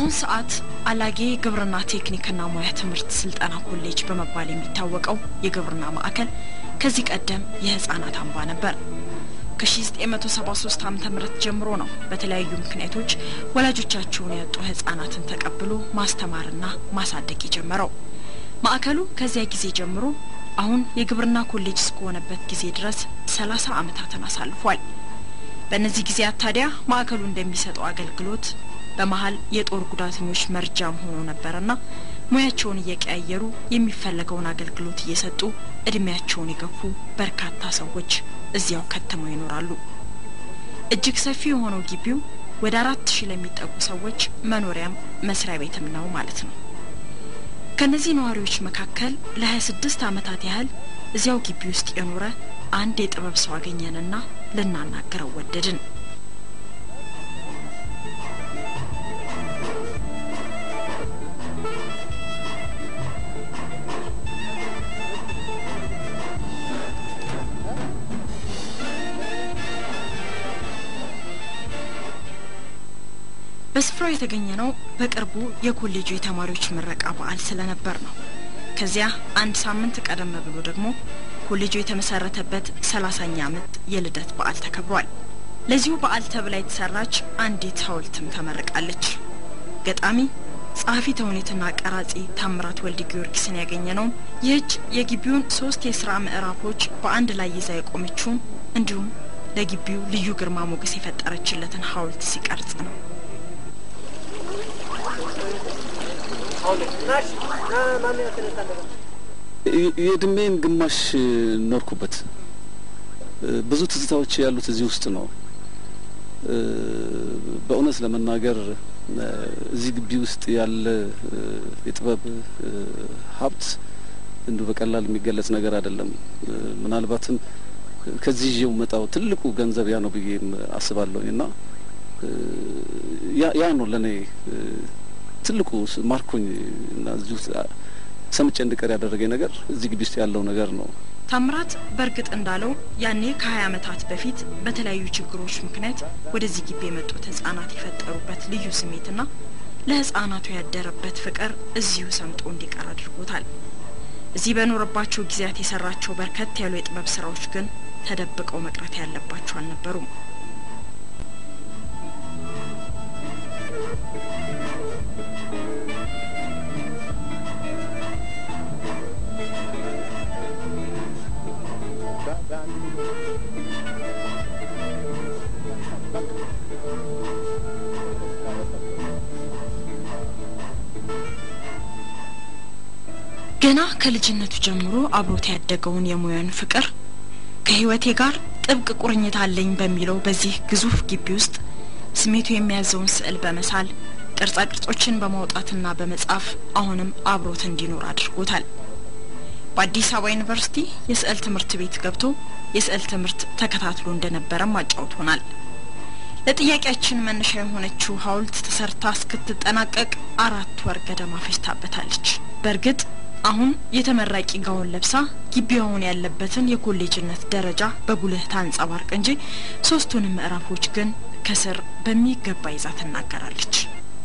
በአሁን ሰዓት አላጌ ግብርና ቴክኒክና ሙያ ትምህርት ስልጠና ኮሌጅ በመባል የሚታወቀው የግብርና ማዕከል ከዚህ ቀደም የህፃናት አምባ ነበር። ከ1973 ዓ ም ጀምሮ ነው በተለያዩ ምክንያቶች ወላጆቻቸውን ያጡ ህጻናትን ተቀብሎ ማስተማርና ማሳደግ የጀመረው። ማዕከሉ ከዚያ ጊዜ ጀምሮ አሁን የግብርና ኮሌጅ እስከሆነበት ጊዜ ድረስ 30 ዓመታትን አሳልፏል። በእነዚህ ጊዜያት ታዲያ ማዕከሉ እንደሚሰጠው አገልግሎት በመሀል የጦር ጉዳተኞች መርጃም ሆኖ ነበርና ሙያቸውን እየቀያየሩ የሚፈለገውን አገልግሎት እየሰጡ እድሜያቸውን የገፉ በርካታ ሰዎች እዚያው ከትመው ይኖራሉ። እጅግ ሰፊ የሆነው ግቢው ወደ አራት ሺህ ለሚጠጉ ሰዎች መኖሪያም መስሪያ ቤትም ነው ማለት ነው። ከነዚህ ነዋሪዎች መካከል ለ26 ዓመታት ያህል እዚያው ግቢ ውስጥ የኖረ አንድ የጥበብ ሰው አገኘንና ልናናገረው ወደድን። በስፍራው የተገኘ ነው በቅርቡ የኮሌጁ የተማሪዎች ምረቃ በዓል ስለነበር ነው። ከዚያ አንድ ሳምንት ቀደም ብሎ ደግሞ ኮሌጁ የተመሰረተበት ሰላሳኛ ዓመት የልደት በዓል ተከብሯል። ለዚሁ በዓል ተብላ የተሰራች አንዲት ሐውልትም ተመርቃለች። ገጣሚ ጸሐፊ ተውኔትና ቀራጺ ታምራት ወልድ ጊዮርጊስን ያገኘ ነው። ይህች የግቢውን ሶስት የስራ ምዕራፎች በአንድ ላይ ይዛ የቆመችውን እንዲሁም ለግቢው ልዩ ግርማ ሞገስ የፈጠረችለትን ሐውልት ሲቀርጽ ነው። የእድሜን ግማሽ ኖርኩበት። ብዙ ትዝታዎች ያሉት እዚህ ውስጥ ነው። በእውነት ለመናገር እዚህ ግቢ ውስጥ ያለ የጥበብ ሀብት እንዲሁ በቀላል የሚገለጽ ነገር አይደለም። ምናልባትም ከዚህ ይዤው መጣው ትልቁ ገንዘብ ያ ነው ብዬም አስባለሁኝ እና ያ ነው ለእኔ ትልቁ ማርኮኝ እና እዚህ ውስጥ ሰምቼ እንድቀር ያደረገኝ ነገር እዚህ ግቢ ውስጥ ያለው ነገር ነው። ታምራት በእርግጥ እንዳለው ያኔ ከሀያ ዓመታት በፊት በተለያዩ ችግሮች ምክንያት ወደዚህ ግቢ የመጡት ህጻናት የፈጠሩበት ልዩ ስሜትና ለህጻናቱ ያደረበት ፍቅር እዚሁ ሰምጦ እንዲቀር አድርጎታል። እዚህ በኖረባቸው ጊዜያት የሰራቸው በርከት ያሉ የጥበብ ስራዎች ግን ተደብቀው መቅረት ያለባቸው አልነበሩም። ገና ከልጅነቱ ጀምሮ አብሮት ያደገውን የሙያን ፍቅር ከህይወቴ ጋር ጥብቅ ቁርኝት አለኝ በሚለው በዚህ ግዙፍ ግቢ ውስጥ ስሜቱ የሚያዘውን ስዕል በመሳል ቅርጻ ቅርጾችን በማውጣትና በመጻፍ አሁንም አብሮት እንዲኖር አድርጎታል። በአዲስ አበባ ዩኒቨርሲቲ የስዕል ትምህርት ቤት ገብቶ የስዕል ትምህርት ተከታትሎ እንደነበረም አጫውቶናል። ለጥያቄያችን መነሻ የሆነችው ሐውልት ተሰርታ እስክትጠናቀቅ አራት ወር ገደማ ፈጅታበታለች። በእርግጥ አሁን የተመራቂ ጋውን ለብሳ ግቢው አሁን ያለበትን የኮሌጅነት ደረጃ በጉልህ ታንጸባርቅ እንጂ ሶስቱንም ምዕራፎች ግን ከስር በሚገባ ይዛ ትናገራለች።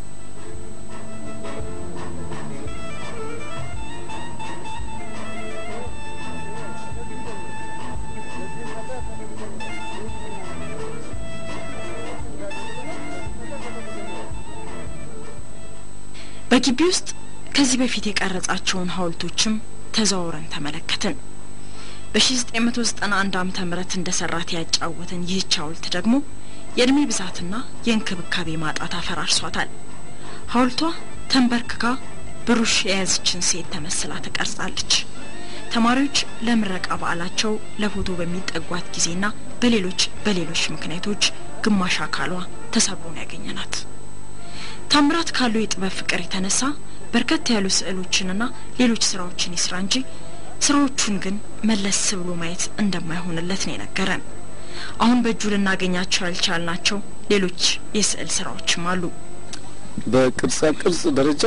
በግቢ ውስጥ ከዚህ በፊት የቀረጻቸውን ሐውልቶችም ተዘዋውረን ተመለከትን። በ1991 ዓመተ ምህረት እንደሰራት ያጫወተን ይህች ሐውልት ደግሞ የእድሜ ብዛትና የእንክብካቤ ማጣት አፈራርሷታል። ሐውልቷ ተንበርክካ ብሩሽ የያዘችን ሴት ተመስላ ትቀርጻለች። ተማሪዎች ለምረቃ በዓላቸው ለፎቶ በሚጠጓት ጊዜና በሌሎች በሌሎች ምክንያቶች ግማሽ አካሏ ተሰብሮን ያገኘናት ታምራት ካለው የጥበብ ፍቅር የተነሳ በርከት ያሉ ስዕሎችንና ሌሎች ስራዎችን ይስራ እንጂ ስራዎቹን ግን መለስ ብሎ ማየት እንደማይሆንለት ነው የነገረን። አሁን በእጁ ልናገኛቸው ያልቻልናቸው ሌሎች የስዕል ስራዎችም አሉ። በቅርጻ ቅርጽ ደረጃ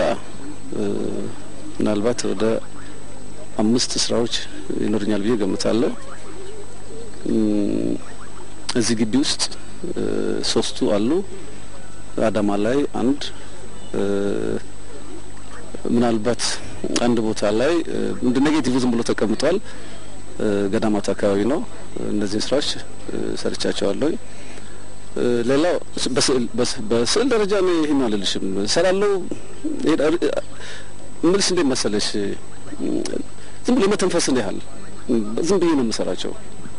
ምናልባት ወደ አምስት ስራዎች ይኖርኛል ብዬ ገምታለሁ። እዚህ ግቢ ውስጥ ሶስቱ አሉ። አዳማ ላይ አንድ፣ ምናልባት አንድ ቦታ ላይ እንደ ኔጌቲቭ ዝም ብሎ ተቀምጧል። ገዳማት አካባቢ ነው። እነዚህን ስራዎች ሰርቻቸዋለሁ። ሌላው በስዕል ደረጃ ነው። ይህን አልልሽም እሰራለሁ ምልስ እንዴት መሰለሽ ዝም ብሎ የመተንፈስን ያህል ዝም ብዬ ነው የምሰራቸው።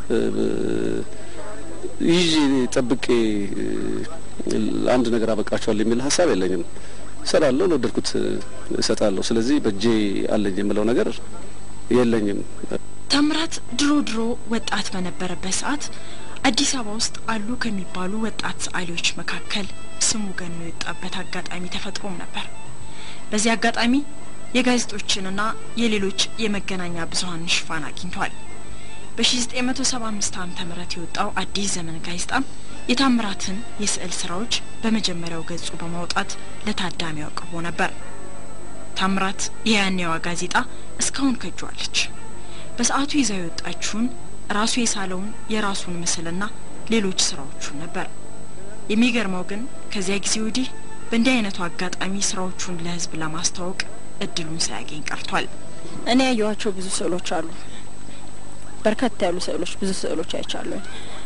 ይዤ ጠብቄ አንድ ነገር አበቃቸዋለሁ የሚል ሀሳብ የለኝም። እሰራለሁ፣ ለወደድኩት እሰጣለሁ። ስለዚህ በእጄ አለኝ የምለው ነገር የለኝም። ታምራት ድሮ ድሮ ወጣት በነበረበት ሰዓት አዲስ አበባ ውስጥ አሉ ከሚባሉ ወጣት ሰዓሊዎች መካከል ስሙ ገኖ የወጣበት አጋጣሚ ተፈጥሮም ነበር። በዚህ አጋጣሚ የጋዜጦችንና የሌሎች የመገናኛ ብዙኃን ሽፋን አግኝቷል። በ1975 ዓ ም የወጣው አዲስ ዘመን ጋዜጣም የታምራትን የስዕል ስራዎች በመጀመሪያው ገጹ በማውጣት ለታዳሚው አቅርቦ ነበር። ታምራት የያኔዋ ጋዜጣ እስካሁን ከጇለች። በሰዓቱ ይዛ የወጣችውን ራሱ የሳለውን የራሱን ምስልና ሌሎች ስራዎቹን ነበር። የሚገርመው ግን ከዚያ ጊዜ ወዲህ በእንዲህ አይነቱ አጋጣሚ ስራዎቹን ለህዝብ ለማስተዋወቅ እድሉን ሳያገኝ ቀርቷል። እኔ ያየኋቸው ብዙ ስዕሎች አሉ። በርከት ያሉ ስዕሎች፣ ብዙ ስዕሎች አይቻለሁ።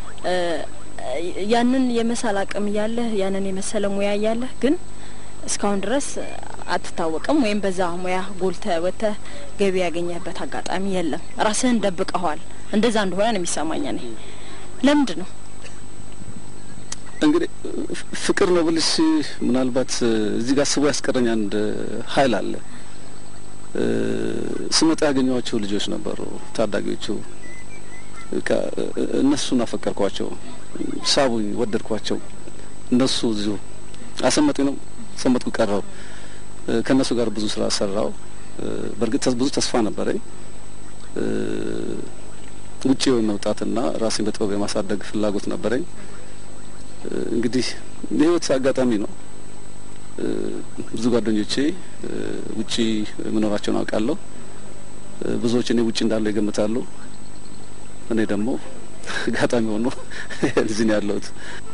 ያንን የመሳል አቅም እያለህ ያንን የመሰለ ሙያ እያለህ ግን እስካሁን ድረስ አትታወቅም፣ ወይም በዛ ሙያ ጎልተህ ወጥተህ ገቢ ያገኘበት አጋጣሚ የለም። ራስህን ደብቀኸዋል። እንደዛ እንደሆነ ነው የሚሰማኝ። እኔ ለምንድን ነው እንግዲህ ፍቅር ነው ብልሽ ምናልባት እዚህ ጋር ስቦ ያስቀረኝ አንድ ኃይል አለ። ስመጣ ያገኘኋቸው ልጆች ነበሩ፣ ታዳጊዎቹ። እነሱን አፈቀርኳቸው፣ ሳቡኝ፣ ወደድኳቸው። እነሱ እዚሁ አሰመጡኝ ነው ሰመጥኩ ቀረው። ከእነሱ ጋር ብዙ ስራ ሰራው። በእርግጥ ብዙ ተስፋ ነበረኝ። ውጭ መውጣትና ራሴን በጥበብ የማሳደግ ፍላጎት ነበረኝ። እንግዲህ የህይወት አጋጣሚ ነው። ብዙ ጓደኞቼ ውጪ መኖራቸውን አውቃለሁ። ብዙዎች እኔ ውጭ እንዳለው ይገምታሉ። እኔ ደግሞ አጋጣሚ ሆኖ እዚህ ነው ያለሁት።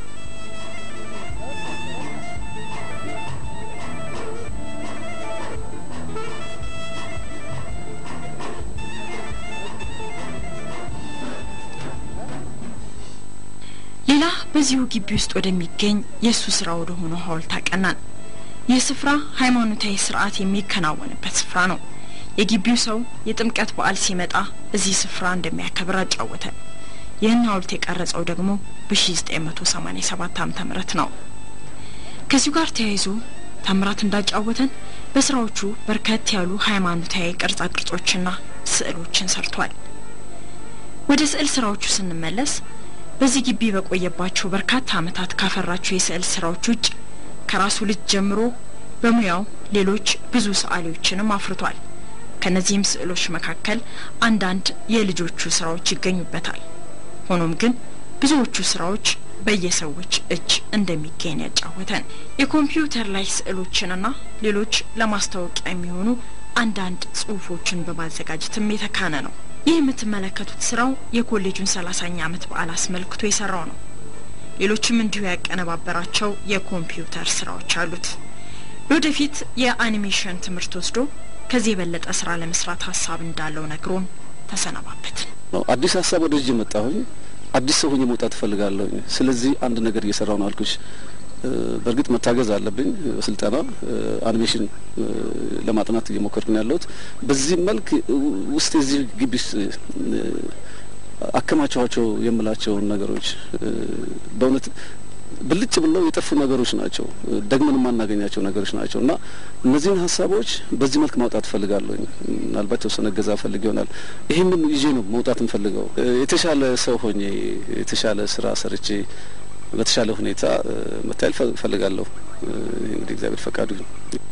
ሌላ በዚሁ ግቢ ውስጥ ወደሚገኝ የእሱ ስራ ወደ ሆነው ሐውልት አቀናን። ይህ ስፍራ ሃይማኖታዊ ስርዓት የሚከናወንበት ስፍራ ነው። የግቢው ሰው የጥምቀት በዓል ሲመጣ እዚህ ስፍራ እንደሚያከብር አጫወተ። ይህን ሐውልት የቀረጸው ደግሞ በ1987 ዓ ም ነው። ከዚሁ ጋር ተያይዞ ታምራት እንዳጫወተን በስራዎቹ በርከት ያሉ ሃይማኖታዊ ቅርጻ ቅርጾችና ስዕሎችን ሰርቷል። ወደ ስዕል ስራዎቹ ስንመለስ በዚህ ግቢ በቆየባቸው በርካታ ዓመታት ካፈራቸው የስዕል ስራዎች ውጭ ከራሱ ልጅ ጀምሮ በሙያው ሌሎች ብዙ ሰዓሊዎችንም አፍርቷል። ከነዚህም ስዕሎች መካከል አንዳንድ የልጆቹ ስራዎች ይገኙበታል። ሆኖም ግን ብዙዎቹ ስራዎች በየሰዎች እጅ እንደሚገኝ ያጫወተን የኮምፒውተር ላይ ስዕሎችንና ሌሎች ለማስታወቂያ የሚሆኑ አንዳንድ ጽሁፎችን በማዘጋጀትም የተካነ ነው። ይህ የምትመለከቱት ስራው የኮሌጁን ሰላሳኛ ዓመት በዓል አስመልክቶ የሰራው ነው። ሌሎችም እንዲሁ ያቀነባበራቸው የኮምፒውተር ስራዎች አሉት። ለወደፊት የአኒሜሽን ትምህርት ወስዶ ከዚህ የበለጠ ስራ ለመስራት ሀሳብ እንዳለው ነግሮን ተሰነባበትን። አዲስ ሀሳብ ወደ እጅ መጣሁኝ። አዲስ ሰው ሆኜ መውጣት እፈልጋለሁኝ። ስለዚህ አንድ ነገር እየሰራው ነው አልኩሽ። በእርግጥ መታገዝ አለብኝ በስልጠና አኒሜሽን ለማጥናት እየሞከርኩ ነው ያለሁት። በዚህ መልክ ውስጥ የዚህ ግቢ ውስጥ አከማቸኋቸው የምላቸውን ነገሮች በእውነት ብልጭ ብለው የጠፉ ነገሮች ናቸው። ደግመን የማናገኛቸው ነገሮች ናቸው እና እነዚህን ሀሳቦች በዚህ መልክ ማውጣት እፈልጋለሁኝ። ምናልባት የተወሰነ እገዛ ፈልግ ይሆናል። ይህንን ይዤ ነው መውጣት እንፈልገው የተሻለ ሰው ሆኜ የተሻለ ስራ ሰርቼ በተሻለ ሁኔታ መታየል እፈልጋለሁ። እንግዲህ እግዚአብሔር ፈቃዱ